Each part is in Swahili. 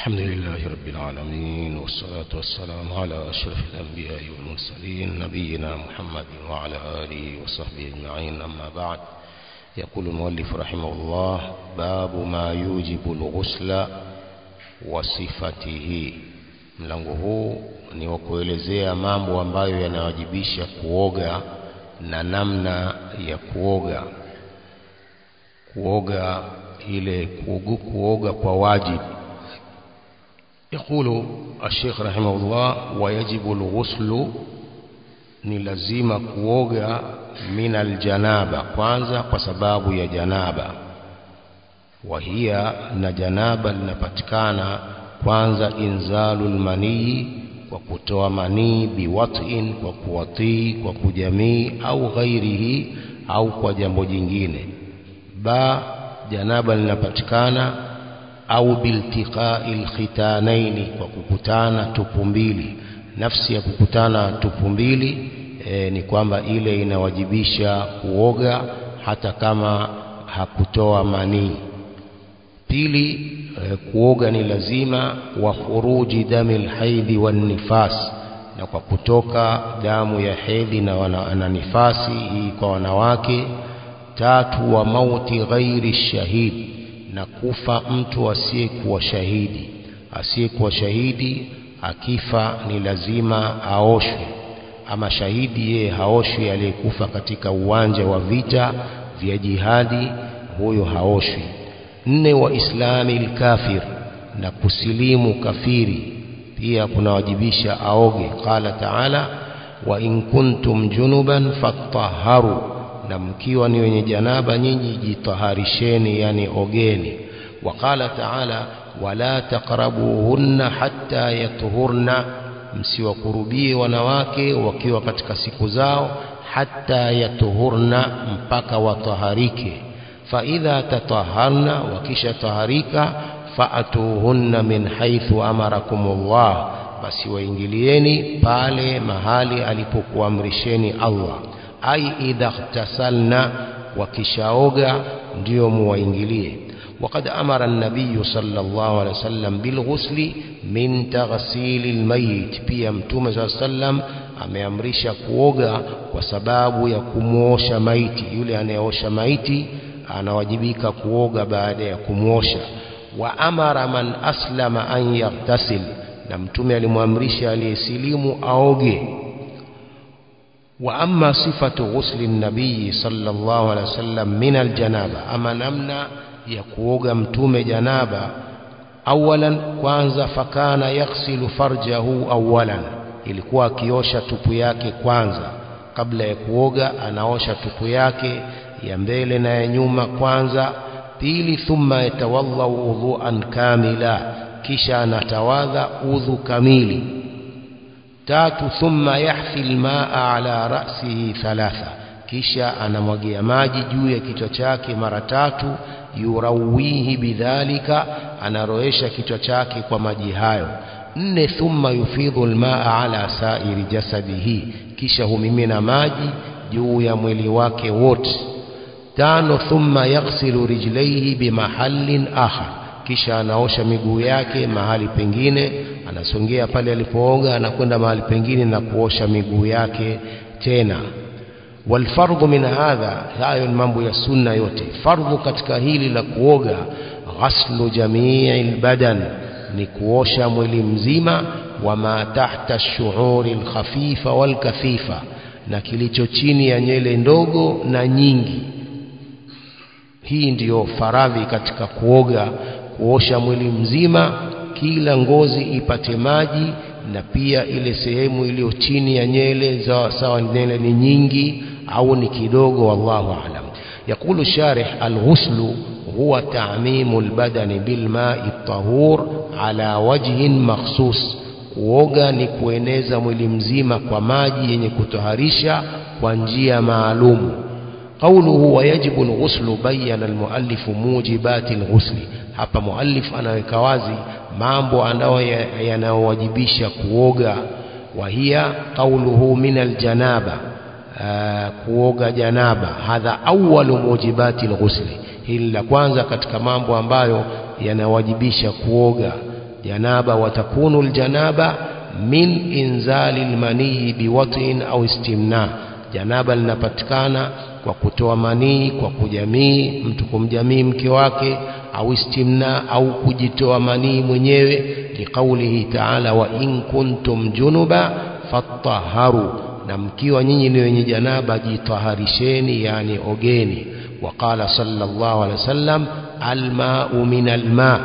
الحمد لله رب العالمين والصلاة والسلام على أشرف الأنبياء والمرسلين نبينا محمد وعلى آله وصحبه أجمعين أما بعد يقول المؤلف رحمه الله باب ما يوجب الغسل وصفته mlango huu ni wa kuelezea mambo ambayo yanawajibisha kuoga na namna ya kuoga kuoga ile kuoga, kuoga kwa wajibu يقول الشيخ رحمه الله ويجب الغسل ni lazima kuoga min aljanaba kwanza kwa sababu ya janaba wahia na janaba linapatikana kwanza inzalul manii kwa kutoa manii biwatin kwa kuwatii kwa kujamii au ghairihi au kwa jambo jingine ba janaba linapatikana au biltiqai lkhitanaini kwa kukutana tupu mbili nafsi ya kukutana tupu mbili e, ni kwamba ile inawajibisha kuoga hata kama hakutoa manii pili e, kuoga ni lazima wa khuruji dami lhaidhi wannifas na kwa kutoka damu ya hedhi na, wana, na nifasi hii kwa wanawake tatu wa mauti ghairi shahidi na kufa mtu asiyekuwa shahidi asiyekuwa shahidi akifa ni lazima aoshwe ama shahidi yeye haoshwi aliyekufa katika uwanja wa vita vya jihadi huyo haoshwi nne wa islami lkafir na kusilimu kafiri pia kunawajibisha aoge qala taala wa in kuntum junuban fattaharu na mkiwa ni wenye janaba nyinyi jitaharisheni yani ogeni waqala taala wala taqrabuhunna hatta yatuhurna msiwakurubie wanawake wakiwa katika siku zao hatta yatuhurna mpaka wataharike faidha tataharna wakisha taharika faatuhunna min haithu amarakumullah basi waingilieni pale mahali alipokuamrisheni Allah ai idha ightasalna wakishaoga ndio muwaingilie وقد أمر النبي صلى الله عليه وسلم بالغسل من تغسيل الميت pia mtume صلى الله عليه وسلم ameamrisha kuoga kwa sababu ya kumwosha maiti yule anayeosha maiti anawajibika kuoga baada ya kumwosha wa amara man aslama an yaghtasil na mtume alimwamrisha aliyesilimu aoge وأما صفة غسل النبي صلى الله عليه وسلم من الجنابة أما نمنا يكوغ متوم جنابة أولا كwanza فكان يغسل فرجه أولا ilikuwa akiosha tupu yake kwanza kabla ya kuoga anaosha tupu yake ya mbele na ya nyuma kwanza pili thumma yatawadhau udhuan kamila kisha anatawadha udhu kamili tatu thumma yahfi almaa ala ra'sihi thalatha kisha anamwagia maji juu ya kichwa chake mara tatu yurawihi bidhalika anaroesha kichwa chake kwa maji hayo nne thumma yufidhu almaa ala sairi jasadihi kisha humimina maji juu ya mwili wake wote tano thumma yaghsilu rijlaihi bimahallin akhar kisha anaosha miguu yake mahali pengine anasongea pale alipooga anakwenda mahali pengine na kuosha miguu yake tena walfardhu min hadha hayo ni mambo ya sunna yote fardhu katika hili la kuoga ghaslu jamii albadan ni kuosha mwili mzima wama tahta shuuri alkhafifa walkathifa na kilicho chini ya nywele ndogo na nyingi hii ndiyo faradhi katika kuoga kuosha mwili mzima kila ngozi ipate maji na pia ile sehemu iliyo chini ya nyele sawa nywele ni nyingi au ni kidogo wallahu aalam يقول الشارح الغسل هو تعميم البدن بالماء الطهور على وجه مخصوص kuoga ni kueneza mwili mzima kwa maji yenye kutoharisha kwa njia maalumu قوله ويجب الغسل بين المؤلف موجبات الغسل hapa muallif anaweka wazi mambo anayo yanayowajibisha kuoga wahia qauluhu min aljanaba kuoga janaba hadha awwalu mujibati alghusli hili la kwanza katika mambo ambayo yanawajibisha kuoga janaba watakunu aljanaba min inzali almanii biwatin au istimna janaba linapatikana kwa kutoa manii kwa kujamii mtu kumjamii mke wake au istimna au kujitoa manii mwenyewe liqaulihi ta'ala wa in kuntum junuba fattaharu na mkiwa nyinyi ni wenye janaba jitaharisheni yani ogeni وقال صلى الله عليه وسلم الماء من الماء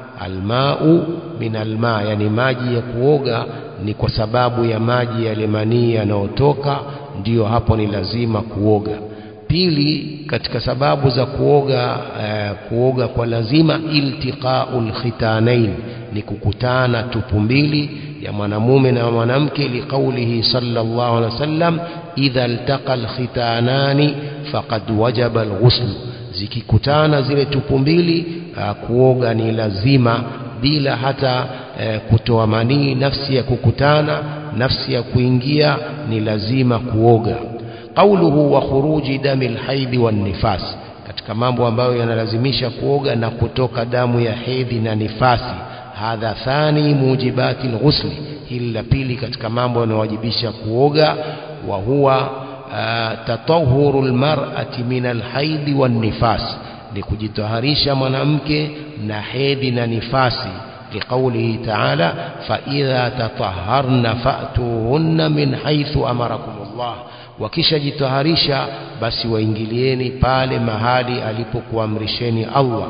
الماء من الماء yani maji ya kuoga ni kwa sababu ya maji yale manii yanayotoka ndiyo hapo ni lazima kuoga pili katika sababu za kuoga eh, kuoga kwa lazima iltiqaul khitanain ni kukutana tupu mbili ya mwanamume na mwanamke liqaulihi sallallahu alaihi wasallam idha iltaqa alkhitanani faqad wajaba alghusl zikikutana zile tupu mbili uh, kuoga ni lazima bila hata uh, kutoa manii nafsi ya kukutana nafsi ya kuingia ni lazima kuoga qauluhu wa khuruji dami alhaidhi wan nifas katika mambo ambayo yanalazimisha kuoga na kutoka damu ya hedhi na nifasi hadha thani mujibati alghusli hili la pili katika mambo yanayowajibisha kuoga wa huwa tatahuru almar'ati min alhaidhi wan nifas ni kujitaharisha mwanamke na hedhi na nifasi لقوله تعالى فإذا تطهرن فأتوهن من حيث أمركم الله wakishajitaharisha basi waingilieni pale mahali alipokuamrisheni Allah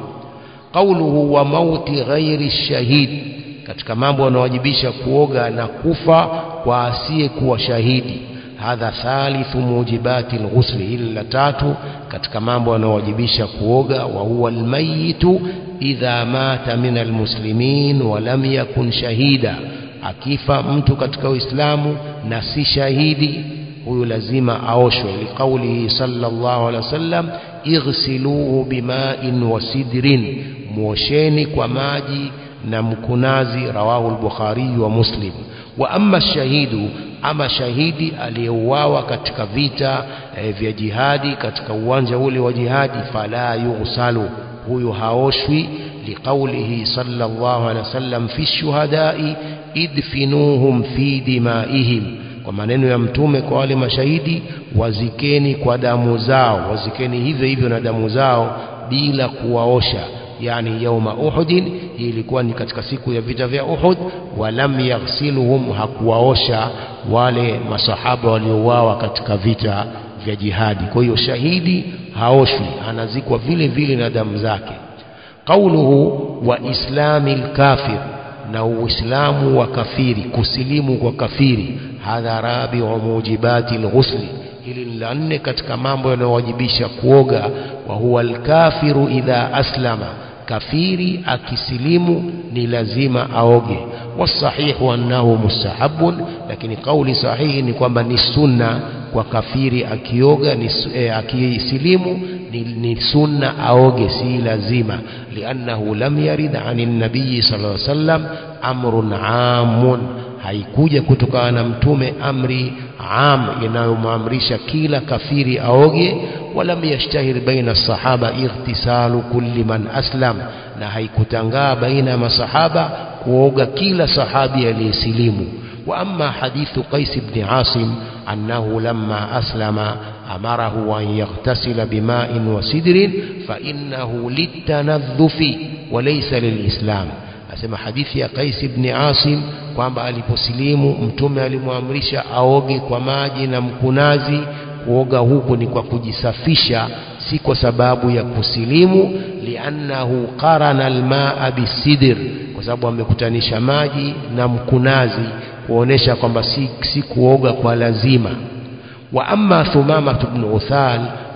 qauluhu wa mauti ghairi shahid katika mambo yanayowajibisha kuoga na kufa kwa asiye kuwa shahidi hadha thalithu mujibati alghusli hili la tatu katika mambo yanayowajibisha kuoga wa huwa almayitu idha mata min almuslimin wa lam yakun shahida akifa mtu katika uislamu na si shahidi huyu lazima aoshwe liqaulihi sallallahu alaihi wasallam ighsiluhu bima'in wa sidrin muosheni kwa maji na mkunazi rawahu al-bukhari wa muslim wa amma shahidu ama shahidi aliyeuawa katika vita e, vya jihadi katika uwanja ule wa jihadi fala yughsalu huyu haoshwi liqaulihi sallallahu alaihi wasallam fi shuhadai idfinuhum fi dimaihim kwa maneno ya mtume kwa wale mashahidi wazikeni kwa damu zao wazikeni hivyo hivyo na damu zao bila kuwaosha yani yauma uhudin hii ilikuwa ni katika siku ya vita vya Uhud walam yaghsiluhum hakuwaosha wale masahaba waliouawa katika vita vya jihadi kwa hiyo shahidi haoshwi anazikwa vile vile na damu zake qauluhu wa islamil kafir na uislamu wa kafiri kusilimu kwa kafiri hadha rabiu mujibati alghusli hili la nne katika mambo yanayowajibisha kuoga wa huwa alkafiru idha aslama kafiri akisilimu ni lazima aoge wasahihu annahu mustahabun lakini kauli sahihi ni kwamba ni sunna kwa kafiri akioga ni eh, akisilimu ni, ni sunna aoge si lazima liannahu lam yarid anin nabii sallallahu alaihi wasallam amrun amun haikuja kutokana na mtume amri am inayomwamrisha kila kafiri aoge walam yashtahir baina sahaba ightisalu kulli man aslam na haikutangaa baina ya masahaba kuoga kila sahabi aliyesilimu wa amma hadithu qais ibn asim annahu lamma aslama amarahu an yaghtasila bima'in wa sidrin fa innahu litanadhufi wa laysa lilislam asema hadithi ya Qais ibn Asim kwamba aliposilimu mtume alimwamrisha aoge kwa maji na mkunazi kuoga huku ni kwa kujisafisha si kwa sababu ya kusilimu liannahu qarana almaa bisidr kwa sababu amekutanisha maji na mkunazi kuonesha kwamba si, si kuoga kwa lazima wa amma thumama ibn uthal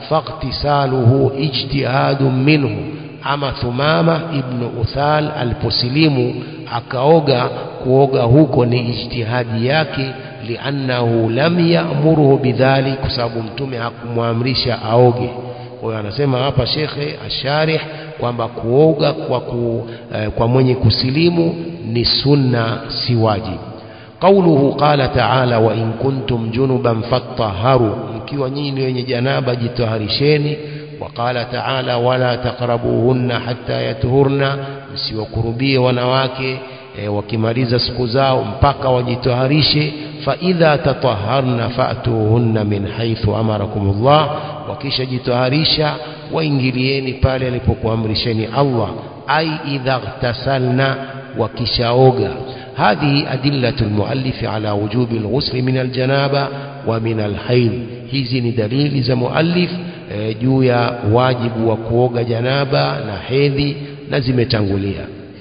faqtisaluhu ijtihadun minhu ama Thumama ibn Uthal aliposilimu akaoga kuoga huko ni ijtihadi yake liannahu lam ya'muruhu bidhalik kwa sababu mtume hakumwamrisha aoge kwa hiyo anasema hapa shekhe asharih kwamba kuoga kwa, ku, eh, kwa mwenye kusilimu ni sunna si wajibu قوله قال تعالى وإن كنتم جنبا فاطهروا mkiwa nyinyi wenye janaba jitaharisheni وقال تعالى ولا تقربوهن حتى يطهرن msiwakurubie wanawake e, wakimaliza siku zao mpaka wajitoharishe faidha tataharna fatuhunna min haithu amarakumullah wakishajitoharisha waingilieni pale alipokuamrisheni Allah ai idha ightasalna wakishaoga هذه أدلة المؤلف على وجوب الغسل من الجنابة ومن الحيض hizi ni dalili za muallif e, juu ya wajibu wa kuoga janaba na hedhi na zimetangulia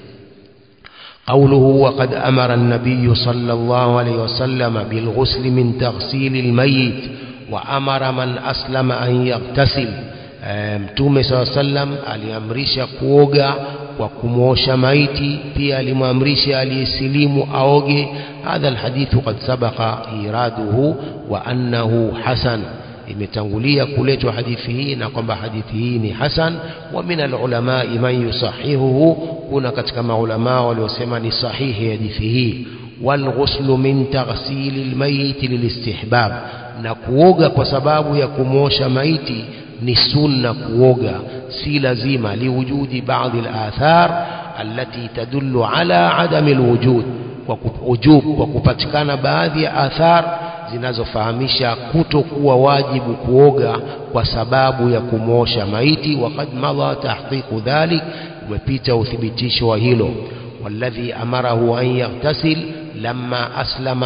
قوله وقد أمر النبي صلى الله عليه وسلم بالغسل من تغسيل الميت وأمر من أسلم أن يغتسل mtume saa sallam aliamrisha kuoga kwa kumwosha maiti pia alimwamrisha aliyesilimu aoge hadha alhadithu qad sabaqa iraduhu wa annahu hasan imetangulia kuletwa hadithi hii na kwamba hadithi hii ni hasan wa min alulamai man yusahihuhu kuna katika maulamaa waliosema ni sahihi hadithi hii walghuslu min taghsili lmayiti lilistihbab na kuoga kwa sababu ya kumwosha maiti ni sunna kuoga si lazima liwujudi baadhi al-athar allati tadullu ala adami alwujud kwa ujub kwa kupatikana baadhi ya athar zinazofahamisha kutokuwa wajibu kuoga kwa sababu ya kumwosha maiti waqad madha tahqiqu dhalik umepita uthibitisho wa hilo والذي أمره أن يغتسل لما أسلم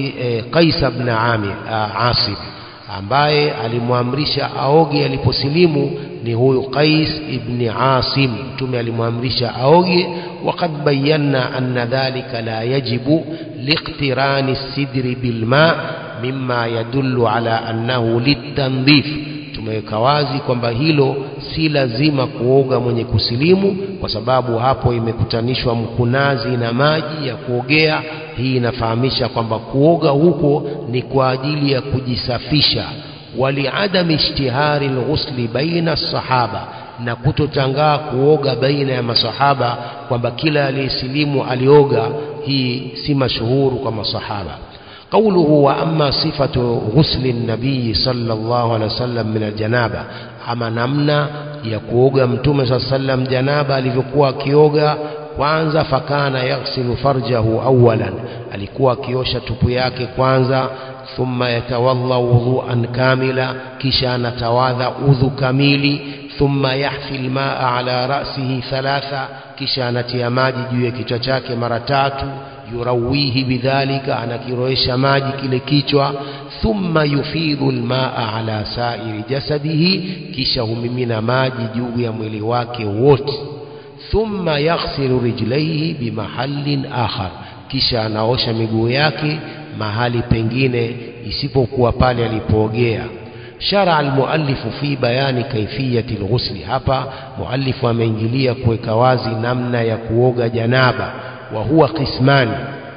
قيس بن عامر عاصم ambaye alimwamrisha aoge aliposilimu ni huyu Qais ibn Asim mtume alimwamrisha aoge waqad bayyana anna dhalika la yajibu liqtirani sidri bilma mimma yadullu ala annahu litandhif tumeweka wazi kwamba hilo si lazima kuoga mwenye kusilimu kwa sababu hapo imekutanishwa mkunazi na maji ya kuogea hii inafahamisha kwamba kuoga huko ni kwa ajili ya kujisafisha waliadami ishtihari lghusli baina sahaba na kutotangaa kuoga baina ya masahaba kwamba kila aliyesilimu alioga hii si mashuhuru kwa masahaba قوله وأما صفة غسل النبي صلى الله عليه وسلم من الجنابة أما نمنا يكوغا متوم صلى الله عليه وسلم جنابة alivyokuwa akioga kwanza fakana yaghsilu farjahu awalan alikuwa akiosha tupu yake kwanza thumma yatawadha wudhuan kamila kisha anatawadha udhu kamili thumma yahfi lmaa ala rasihi thalatha kisha anatia maji juu ya kichwa chake mara tatu yurawihi bidhalika anakiroesha maji kile kichwa thumma yufidhu lmaa ala sairi jasadihi kisha humimina maji juu ya mwili wake wote thumma yaghsilu rijlaihi bimahallin akhar kisha anaosha miguu yake mahali pengine isipokuwa pale alipoogea shara almuallifu fi bayani kaifiyati lghusli hapa muallifu ameingilia kuweka wazi namna ya kuoga janaba wa huwa qismani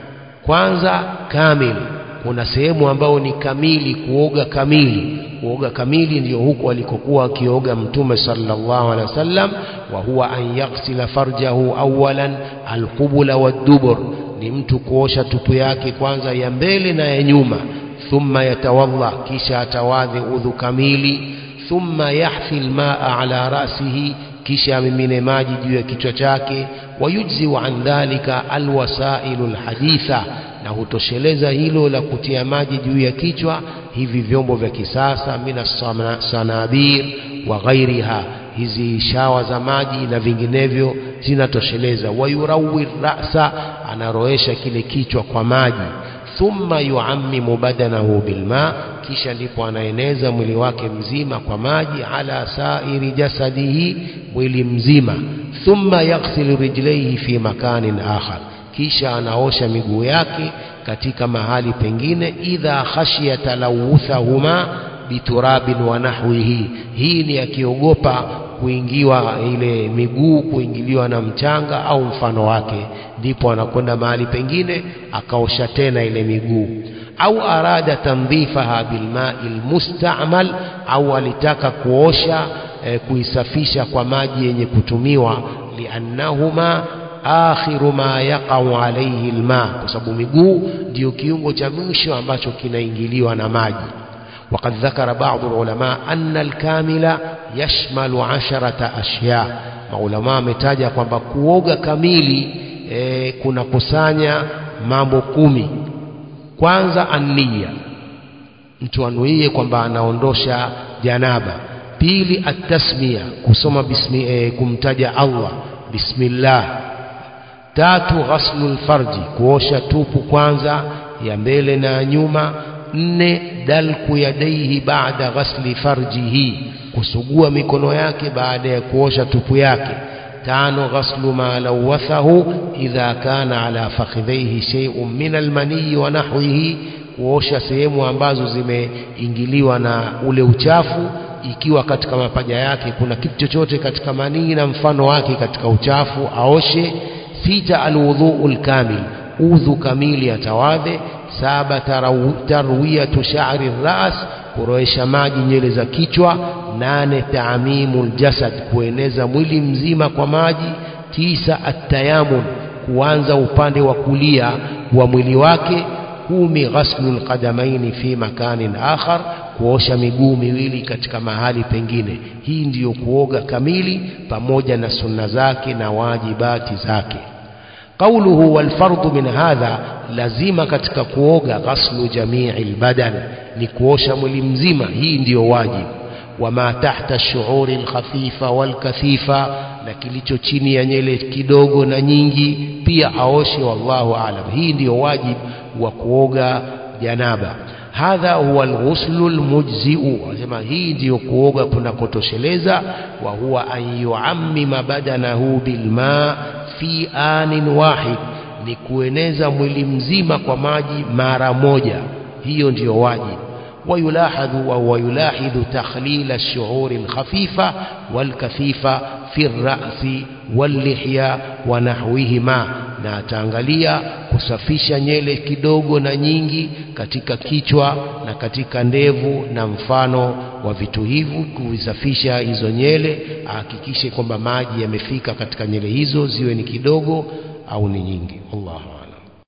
kwanza kamili kuna sehemu ambayo ni kamili kuoga kamili kuoga kamili ndiyo huko alikokuwa akioga mtume sallallahu alaihi wasallam wa huwa an yaghsila farjahu awalan alqubula waddubur ni mtu kuosha tupu yake kwanza ya mbele na ya nyuma thumma yatawadha kisha atawadhi udhu kamili thumma yahfi almaa ala rasihi kisha amimine maji juu ya kichwa chake wayujziu an dhalika alwasailu alhaditha na hutosheleza hilo la kutia maji juu ya kichwa hivi vyombo vya kisasa mina sanabir wa ghairiha hizi shawa za maji na vinginevyo zinatosheleza wayurawi rasa anaroesha kile kichwa kwa maji thumma yuammimu badanahu bilma kisha ndipo anaeneza mwili wake mzima kwa maji ala sairi jasadihi mwili mzima thumma yaghsilu rijlaihi fi makanin akhar kisha anaosha miguu yake katika mahali pengine idha khashiya talawuthahuma biturabin wa nahwihi hii ni akiogopa kuingiwa ile miguu kuingiliwa na mchanga au mfano wake ndipo anakwenda mahali pengine akaosha tena ile miguu au arada tandhifaha bilmai lmustamal au alitaka kuosha e, kuisafisha kwa maji yenye kutumiwa liannahuma akhiru ma yaqau alaihi lma kwa sababu miguu ndiyo kiungo cha mwisho ambacho kinaingiliwa na maji وقد ذكر بعض العلماء أن الكامل يشمل عشرة أشياء maulamaa ametaja kwamba kuoga kamili e, kunakusanya mambo kumi kwanza ania mtu anuie kwamba anaondosha janaba pili atasmia kusoma bismi, e, kumtaja Allah bismillah tatu ghaslul farji kuosha tupu kwanza ya mbele na nyuma nne dalku yadaihi baada ghasli farjihi kusugua mikono yake baada ya kuosha tupu yake tano ghaslu ma lawathahu idha kana ala fakhidhaihi shay'un min almani wa nahwihi kuosha sehemu ambazo zimeingiliwa na ule uchafu ikiwa katika mapaja yake kuna kitu chochote katika manii na mfano wake katika uchafu aoshe sita alwudhu alkamil udhu kamili atawadhe saba tarwiyatu sha'ri ras kuroesha maji nywele za kichwa nane taamimul jasad kueneza mwili mzima kwa maji tisa atayamun kuanza upande wa kulia wa mwili wake kumi ghaslul qadamaini fi makanin akhar kuosha miguu miwili katika mahali pengine hii ndiyo kuoga kamili pamoja na sunna zake na wajibati zake qauluhu walfardu min hadha lazima katika kuoga ghaslu jamii albadan ni kuosha mwili mzima hii ndiyo wajibu wama tahta shuuri alkhafifa walkathifa na kilicho chini ya nyele kidogo na nyingi pia aoshe wallahu aalam hii ndiyo wajibu wa kuoga janaba hadha huwa alghuslu almujziu anasema hii ndiyo kuoga kunakotosheleza wa huwa an yuammima badanahu bilma fi anin wahid ni kueneza mwili mzima kwa maji mara moja hiyo ndiyo wajibu ويلاحظ وهو يلاحظ تخليل الشعور الخفيفة والكثيفة في الرأس واللحية ونحوهما na ataangalia kusafisha nyele kidogo na nyingi katika kichwa na katika ndevu na mfano wa vitu hivi kuvisafisha hizo nyele ahakikishe kwamba maji yamefika katika nyele hizo ziwe ni kidogo au ni nyingi Allahu